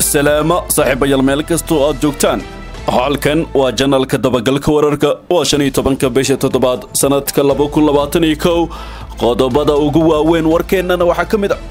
salaamo saaxiibayaal meel kastoo aad joogtaan halkan waa janalka dabagalka wararka waa shan iyo tobanka bisha toddobaad sannadka laba kun labaatan iyo kow qodobada ugu waaweyn warkeennana waxaa ka mid a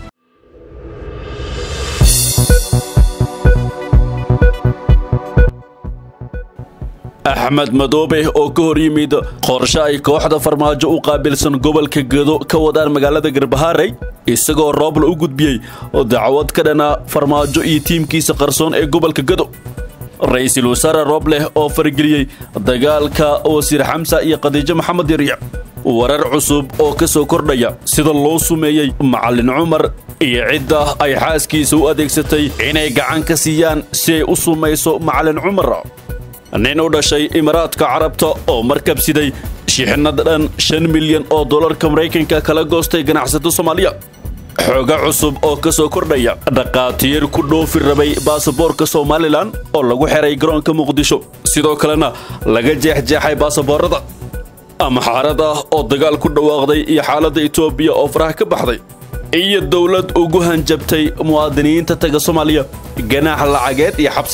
axmed madoobe oo ka hor yimid qorshe ay kooxda farmaajo u qaabilsan gobolka gedo ka wadaan magaalada garbahaarey isagoo roobla u gudbiyey oo dacwad ka dhana farmaajo iyo tiimkiisa qarsoon ee gobolka gedo ra-iisul wasaare roobleh oo farageliyey dagaalka wasiir xamsa iyo khadiijo maxamed yariic warar cusub oo ka soo kordhaya sida loo sumeeyey macallin cumar iyo cidda ay xaaskiisa u adeegsatay inay gacan ka siiyaan si ay u sumayso macallin cumar nin u dhashay imaaraadka carabta oo markabsiday shixnad dhan shan milyan oo dollarka maraykanka kala goostay ganacsato soomaaliya xooga cusub oo ka soo kordhaya dhaqaatiir ku dhoofi rabay baasaboorka somalilan oo lagu xiray garoonka muqdisho sidoo kalena laga jeexjeexay baasaboorada amxaarad ah oo dagaal ku dhawaaqday iyo xaaladda etoobiya oo faraha ka baxday iyo dowlad ugu hanjabtay muwaadiniinta taga soomaaliya ganaax lacageed iyo xabsi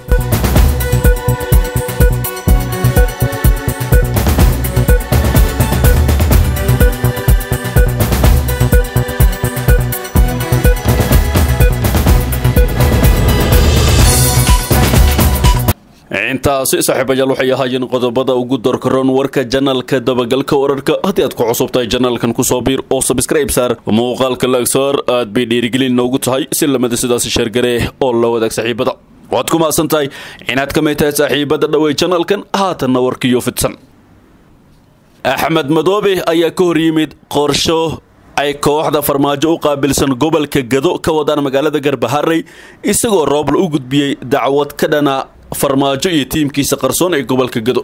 intaasi saaxiibayaal waxay ahaayeen qodobada ugu dorkaroon warka janalka dabagalka wararka haddii aad ku cusub tahay janalkan kusoo biir oo sabskrayb saar muuqaalka laagsaar aad bay dhiirigelin noogu tahay si lamida sidaasi sheergaree oo la wadaag saaxiibada waad ku maasan tahay inaad ka mid tahay saaxiibada dhawey janalkan haatanna warkiyo fidsan axmed madoobe ayaa ka hor yimid qorsho ay kooxda farmaajo u qaabilsan gobolka gado ka wadaan magaalada garbaharey isagoo roobla u gudbiyey dacwad ka dhana farmaajo iyo tiimkiisa qarsoon ee gobolka gado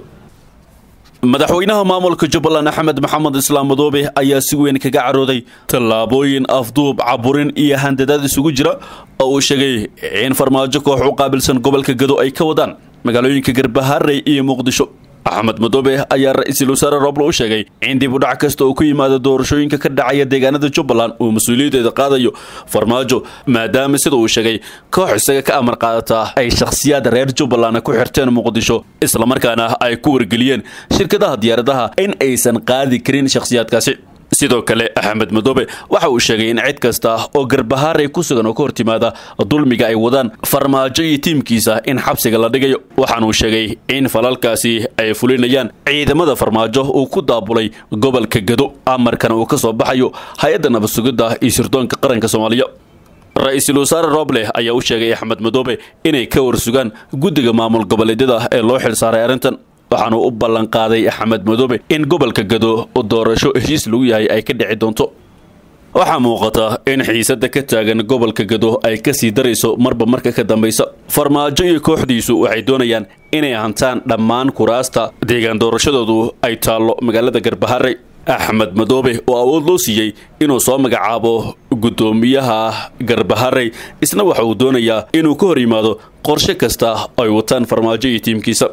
madaxweynaha maamulka jubbaland axmed maxamed islaam madoobe ayaa si weyn kaga carooday tallaabooyin afduub caburin iyo handadaad isugu jira oo uu sheegay in farmaajo koox u qaabilsan gobolka gado ay ka wadaan magaalooyinka garbaharey iyo muqdisho axmed madoobe ayaa ra-iisul wasaare rooblo u sheegay in dib u dhac kasta oo ku yimaada doorashooyinka ka dhacaya deegaanada jubbaland uu mas-uuliyaddeeda qaadayo farmaajo maadaama sida uu sheegay koox isaga ka amar qaadataa ay shakhsiyaad reer jubbaland ku xirteen muqdisho islamarkaana ay ku wargeliyeen shirkadaha diyaaradaha in aysan qaadi karin shakhsiyaadkaasi sidoo kale axmed madoobe waxa uu sheegay in cid kasta oo garbahaaray ku sugan oo ka hortimaada dulmiga ay wadaan farmaajo iyo tiimkiisa in xabsiga la dhigayo waxaanuu sheegay in falalkaasi ay fulinayaan ciidamada farmaajo uu ku daabulay gobolka gado amarkana uu ka soo baxayo hay-adda nabadsugidda iyo sirdoonka qaranka soomaaliya ra-iisul wasaare roobleh ayaa u sheegay axmed madoobe inay ka warsugaan guddiga maamul goboleedyada ee loo xilsaaray arrintan waxaanu u ballanqaaday axmed madoobe in gobolka gado doorasho heshiis lagu yahay ay ka dhici doonto waxaa muuqata in xiisadda ka taagan gobolka gado ay kasii darayso marba marka ka dambaysa farmaajo iyo kooxdiisu waxay doonayaan inay hantaan dhammaan kuraasta deegaan doorashadoodu ay taallo magaalada garbaharey axmed madoobe oo awood loo siiyey inuu soo magacaabo guddoomiyaha garbaharey isna waxa uu doonayaa inuu ka hor yimaado qorshe kasta ay wataan farmaajo iyo tiimkiisa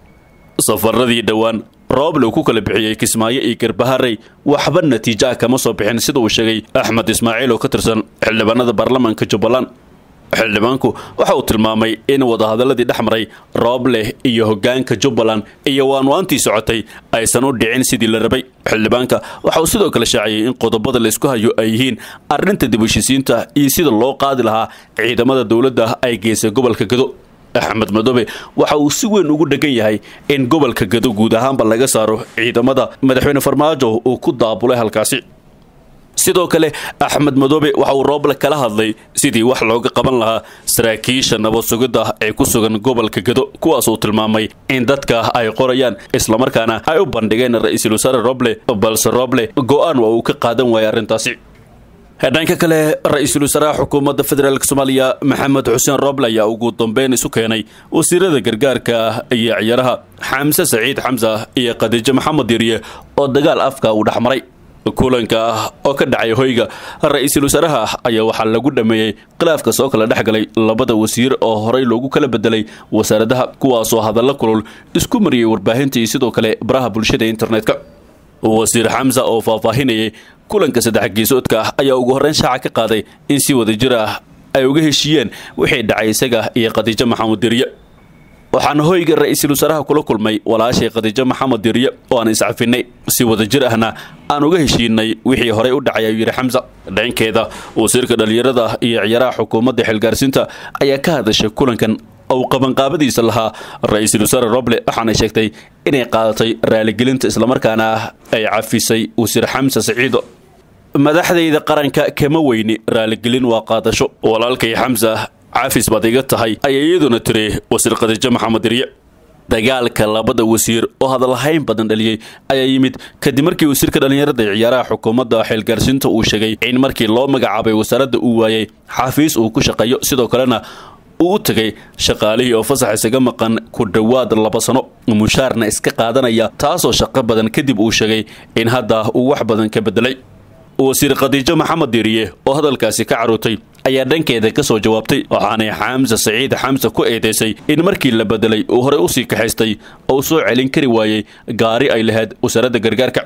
safaradii dhowaan rooble uu ku kala bixiyey kismaayo iyo garbaharey waxba natiijo ah kama soo bixin sida uu sheegay axmed ismaaciil oo ka tirsan xildhibaanada baarlamaanka jubbaland xildhibaanku waxa uu tilmaamay in wadahadaladii dhex maray roobleh iyo hoggaanka jubbaland iyo waanwaantii socotay aysan u dhicin sidii la rabay xildhibaanka waxa uu sidoo kale shaaciyey in qodobada laysku hayo ay yihiin arrinta dib heshiisiinta iyo sida loo qaadi lahaa ciidamada dowladda ay geysay gobolka gado axmed madoobe waxa uu si weyn ugu dhegan yahay in gobolka gado guud ahaanba laga saaro ciidamada madaxweyne farmaajo uu ku daabulay halkaasi sidoo kale axmed madoobe waxa uu rooble kala hadlay sidii wax looga qaban lahaa saraakiisha nabad sugidda ee ku sugan gobolka gado kuwaas uu tilmaamay in dadka ay qorayaan islamarkaana ay u bandhigeen ra-iisul wasaare roble balse roble go-aan waa uu ka qaadan waayay arrintaasi dhanka kale ra-iisul wasaaraha xukuumadda federaalk soomaaliya maxamed xuseen rooble ayaa ugu dambeyn isu keenay wasiirada gargaarka iyo ciyaaraha xamse saciid xamsa iyo khadiijo maxamed yariye oo dagaal afka uu dhex maray kulanka oo ka dhacay hoyga ra-iisul wasaaraha ayaa waxaa lagu dhameeyey khilaafka soo kala dhex galay labada wasiir oo horey loogu kala bedelay wasaaradaha kuwaasoo hadallo kulul isku mariyey warbaahinta iyo sidoo kale baraha bulshada internetka wasiir xamsa oo faahfaahinayay kulanka saddex geesoodka ah ayaa ugu horreyn shaaca ka qaaday in si wada jir ah ay uga heshiiyeen wixii dhacay isaga iyo khadiijo maxamuud dirye waxaana hoyga ra-iisul wasaaraha kula kulmay walaashay khadiijo maxamed dirye oo aan iscafinay si wadajir ahna aan uga heshiinay wixii horey u dhacay ayuu yidhi xamsa dhankeeda wasiirka dhallinyarada iyo ciyaaraha xukuumadda xilgaarsiinta ayaa ka hadashay kulankan ou qabanqaabadiisa lahaa ra-iisul wasaare roble waxaana sheegtay inay qaadatay raaligelinta islamarkaana ay cafisay wasiir xamsa siciido madaxdayda qaranka kama weyni raaligelin waa qaadasho walaalkay xamsa cafis baad iga tahay ayay iyaduna tiri wasiir khadiijo maxamed dirye dagaalka labada wasiir oo hadalhayn badan dhaliyey ayaa yimid kadib markii wasiirka dhallinyarada ee ciyaaraha xukuumadda xilgaarsiinta uu sheegay in markii loo magacaabay wasaaradda uu waayay xafiis uu ku shaqeeyo sidoo kalena uu u tegay shaqaalihii oo fasax isaga maqan ku dhowaad laba sano mushaarna iska qaadanaya taasoo shaqo badan kadib uu sheegay in hadda uu wax badan ka bedelay wasiir khadiijo maxamed diiriye oo hadalkaasi ka carootay ayaa dhankeeda ka soo jawaabtay waxaanay xamse saciid xamse ku eedaysay in markii la bedelay uu horey usii kaxaystay oo soo celin kari waayey gaari ay lahayd wasaaradda gargaarka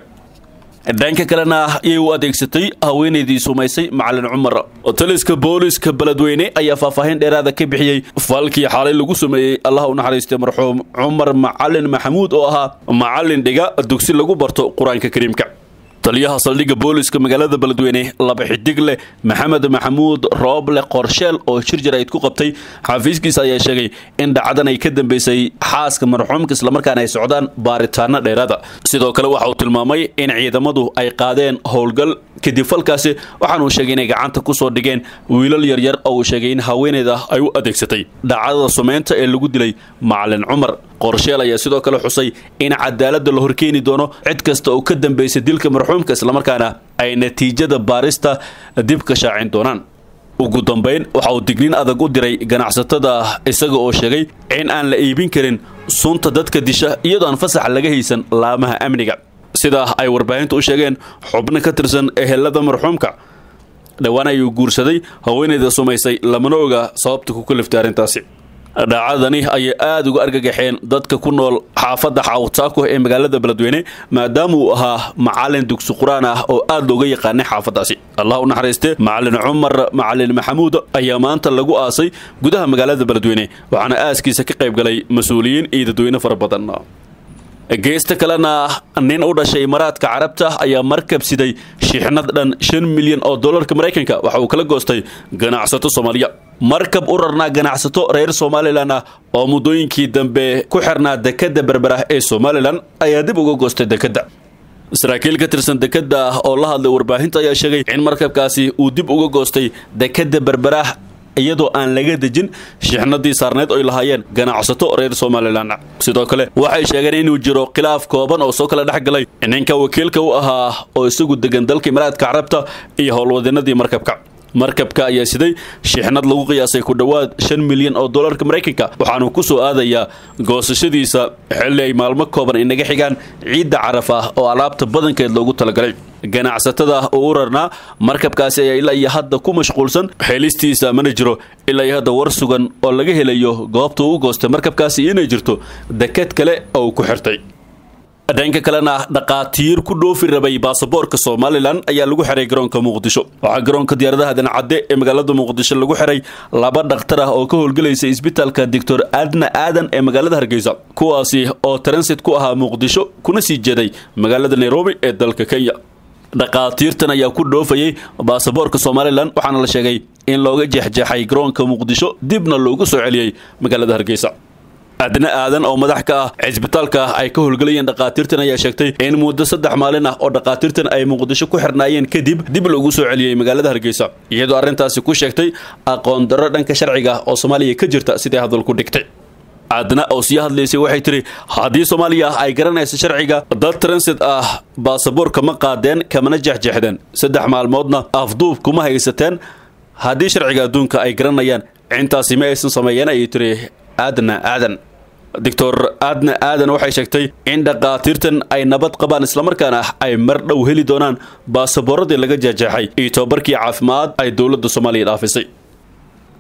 dhanka kalena ayay u adeegsatay haweenaydii sumaysay macalin cumar taliska booliska beledweyne ayaa faahfaahin dheeraada ka bixiyey falkii xaalay lagu sameeyey allah u naxariistay marxuum cumar macalin maxamuud oo ahaa macalin dhiga dugsi lagu barto qur-aanka kariimka taliyaha saldhigga booliska magaalada beledweyne laba xidig leh maxamed maxamuud rooble qorsheel oo shir jarayd ku qabtay xafiiskiisa ayaa sheegay in dhacdan ay ka dambeysay xaaska marxuumka islamarkaana ay socdaan baaritaano dheeraada sidoo kale waxa uu tilmaamay in ciidamadu ay qaadeen howlgal kadib falkaasi waxaanuu sheegay inay gacanta ku soo dhigeen wiilal yaryar oo uu sheegay in haweeneyda ay u adeegsatay dhacdada sumeynta ee lagu dilay macalin cumar qorsheel ayaa sidoo kale xusay in cadaaladda la horkeeni doono cid kasta oo ka dambeysay dilka marxuumka islamarkaana ay natiijada baarista dib ka shaacin doonaan ugu dambayn waxa uu digniin adag u diray ganacsatada isaga oo sheegay in aan la iibin karin sunta dadka disha iyadoo aan fasax laga haysan laamaha amniga sidaa ay warbaahinta u sheegeen xubno ka tirsan ehelada marxuumka dhowaan ayuu guursaday haweeneyda sumaysay lamana oga sababta ku kaliftay arrintaasi dhacadani ayay aada uga argagaxeen dadka ku nool xaafadda xaawtaako ee magaalada beledweyne maadaama uu ahaa macalin dugsi qur-aan ah oo aada looga yaqaanay xaafaddaasi allah u naxariiste macalin cumar macalin maxamuud ayaa maanta lagu aasay gudaha magaalada beledweyne waxaana aaskiisa ka qayb galay mas-uuliyiin iyo dadweyne fara badan geesta kalena nin u dhashay imaaraadka carabta ayaa markab siday shixnad dhan shan milyan oo dollarka maraykanka waxa uu kala goostay ganacsato soomaaliya markab u rarnaa ganacsato reer somalilan ah oo muddooyinkii dambe ku xirnaa dekadda berberah ee somalilan ayaa dib uga goostay dekedda saraakiil ka tirsan dekedda oo la hadlay warbaahinta ayaa sheegay in markabkaasi uu dib uga goostay dekedda berberah iyadoo aan laga dejin shixnadii saarneed oy lahaayeen ganacsato reer somalilan sidoo kale waxay sheegeen inuu jiro khilaaf kooban oo soo kala dhex galay ninka wakiilka u ahaa oo isagu degan dalka imaaraadka carabta iyo howlwadeenadii markabka markabka ayaa siday shixnad lagu qiyaasay ku dhowaad shan milyan oo dollarka maraykanka waxaanu ku soo aadayaa goosashadiisa xilli ay maalmo kooban inaga xigaan ciidda caraf ah oo alaabta badankeed loogu talagalay ganacsatada oo u rarnaa markabkaasi ayaa ilaa iyo hadda ku mashquulsan xeelistiisa mana jiro ilaa iyo hadda war sugan oo laga helayo goobta uu u goostay markabkaasi inay jirto deked kale oo uu ku xirtay dhanka kalena dhaqaatiir ku dhoofi rabay baasaboorka somalilan ayaa lagu xiray garoonka muqdisho waxaa garoonka diyaaradaha dancadde ee magaalada muqdisho lagu xiray laba dhakhtar ah oo ka howlgelaysa isbitaalka doctor adna aadan ee magaalada hargeysa kuwaasi oo transit ku ahaa muqdisho kuna sii jeeday magaalada nairobi ee dalka kenya dhaqaatiirtan ayaa ku dhoofayay baasaboorka somalilan waxaana la sheegay in looga jeexjeexay garoonka muqdisho dibna loogu soo celiyey magaalada hargeysa adna aadan oo madax ka ah cisbitaalka ay ka howlgelayeen dhaqaatiirtan ayaa sheegtay in muddo saddex maalin ah oo dhaqaatiirtan ay muqdisho ku xirnaayeen kadib dib loogu soo celiyey magaalada hargeysa iyadoo arrintaasi ku sheegtay aqoon darro dhanka sharciga oo soomaaliya ka jirta siday hadalku dhigtay adna oo sii hadlaysay waxay tidhi haddii soomaaliya ay garanayso sharciga dad transit ah baasaboorka ma qaadeen kamana jeexjeexdeen saddex maalmoodna afduub kuma haysateen haddii sharciga adduunka ay garanayaan intaasi ma aysan sameeyeen ayay tiri aadna aadan doctor aadna aadan waxay sheegtay in dhaqaatiirtan ay nabad qabaan islamarkaana ay mar dhow heli doonaan baasaboorradii laga jeexjeexay iyo tobabarkii caafimaad ay dowladda soomaaliya dhaafisay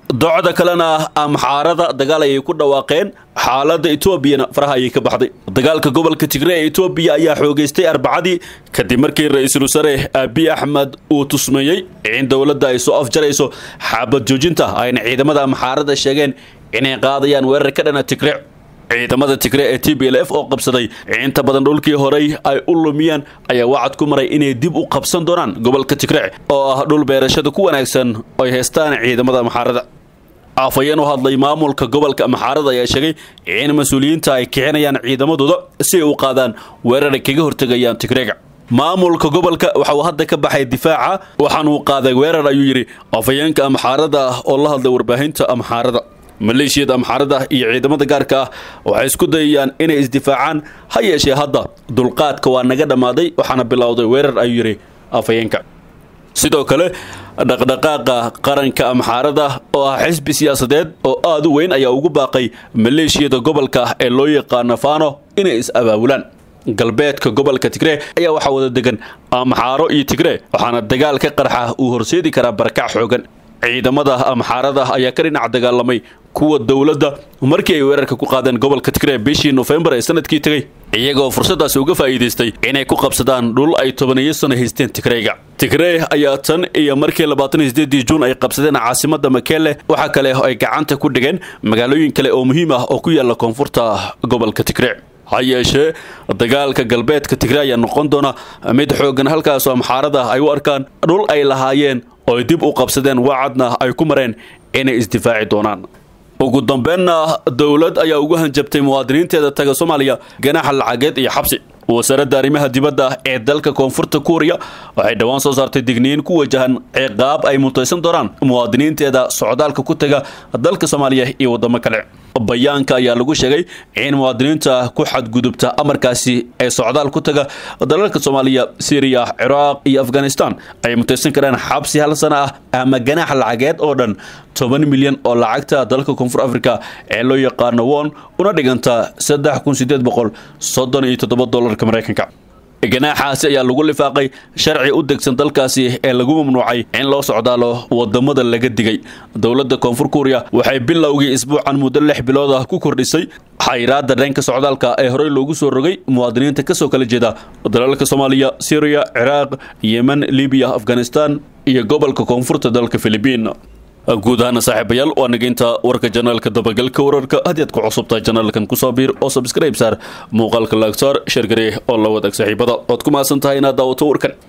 docda kalena amxaarada dagaal ayay ku dhawaaqeen xaaladda etoobiyana faraha ayay ka baxday dagaalka gobolka tigre ee etoobiya ayaa xoogeystay arbacadii kadib markii ra-iisul wasaare abiy axmed uu tusmeeyey in dowladda ay soo afjarayso xaabad joojinta ayna ciidamada amxaarada sheegeen inay qaadayaan weerar ka dhana tigre ciidamada tigre ee t b l f oo qabsaday inta badan dhulkii horey ay u lumiyeen ayaa wacad ku maray inay dib u qabsan doonaan gobolka tigre oo ah dhul beerashada ku wanaagsan oo ay haystaan ciidamada amxaarada afhayeen u hadlay maamulka gobolka amxaarada ayaa sheegay in mas-uuliyiinta ay kicinayaan ciidamadooda si ay u qaadaan weerar ay kaga hortegayaan tigreega maamulka gobolka waxa uu hadda ka baxay difaaca waxaanuu qaaday weerar ayuu yidhi afhayeenka amxaarada ah oo la hadlay warbaahinta amxaarada maleeshiyada amxaarada iyo ciidamada gaarka ah waxay isku dayayaan inay isdifaacaan ha yeeshee hadda dulqaadka waa naga dhammaaday waxaana bilowday weerar ayuu yidhi afhayeenka sidoo kale dhaqdhaqaaqa qaranka amxaarada oo ah xisbi siyaasadeed oo aad u weyn ayaa ugu baaqay maleeshiyada gobolka ee loo yaqaano fano inay is-abaabulaan galbeedka gobolka tigree ayaa waxaa wada degan amxaaro iyo tigree waxaana dagaal ka qarxa uu horseedi karaa barakac xoogan ciidamada amxaarada ayaa ka dhinac dagaalamay kuwa dowladda markii ay weerarka ku qaadeen gobolka tigree bishii nofembar ee sanadkii tegey iyagoo fursadaasi uga faa'iidaystay inay ku qabsadaan dhul ay tobaniyo sano haysteen tigreyga tigree ayaa tan iyo markii labaatan iyo sideedii juun ay qabsadeen caasimada makele waxaa kale ay gacanta ku dhigeen magaalooyin kale oo muhiim ah oo ku yaala koonfurta gobolka tigree ha yeeshee dagaalka galbeedka tigre ayaa noqon doona mid xoogan halkaasoo amxaarada ay u arkaan dhul ay lahaayeen oo ay dib u qabsadeen wacadna ay ku mareen inay isdifaaci doonaan ugu dambeenna dowlad ayaa ugu hanjabtay muwaadiniinteeda taga soomaaliya ganaaxa lacageed iyo xabsi wasaaradda arrimaha dibadda ee dalka koonfurta kuuriya waxay dhowaan soo saartay digniin ku wajahan ciqaab ay mutaysan doonaan muwaadiniinteeda socdaalka ku taga dalka soomaaliya iyo waddamo kale bayaanka ayaa lagu sheegay in muwaadiniinta ku xadgudubta amarkaasi ee socdaal ku taga dalalka soomaaliya syriya ciraaq iyo afghanistan ay mutaysan karaan xabsi hal sana ah ama ganaax lacageed oo dhan toban milyan oo lacagta dalka koonfur africa ee loo yaqaano won una dhiganta saddex kun sideed boqol soddon iyo toddoba dolarka maraykanka ganaaxaasi ayaa lagu lifaaqay sharci u degsan dalkaasi ee lagu mamnuucay in loo socdaalo wadamada laga digay dowladda koonfur kuuriya waxay bilowgii isbuucan muddo lix bilood ah ku kordhisay xayraadda dhanka socdaalka ee horey loogu soo rogay muwaadiniinta kasoo kala jeeda dalalka soomaaliya syriya ciraaq yemen libiya afghanistan iyo gobolka koonfurta dalka filibiin guud ahaana saaxiibayaal waa nageynta warka janaalka dabagalka wararka haddii aad ku cusubtahay janaalkan kusoo biir oo subscribe saar muuqaalka laagsaar sheergaree oo la wadaag saaxiibada ood ku mahadsan tahay inaad daawato warkan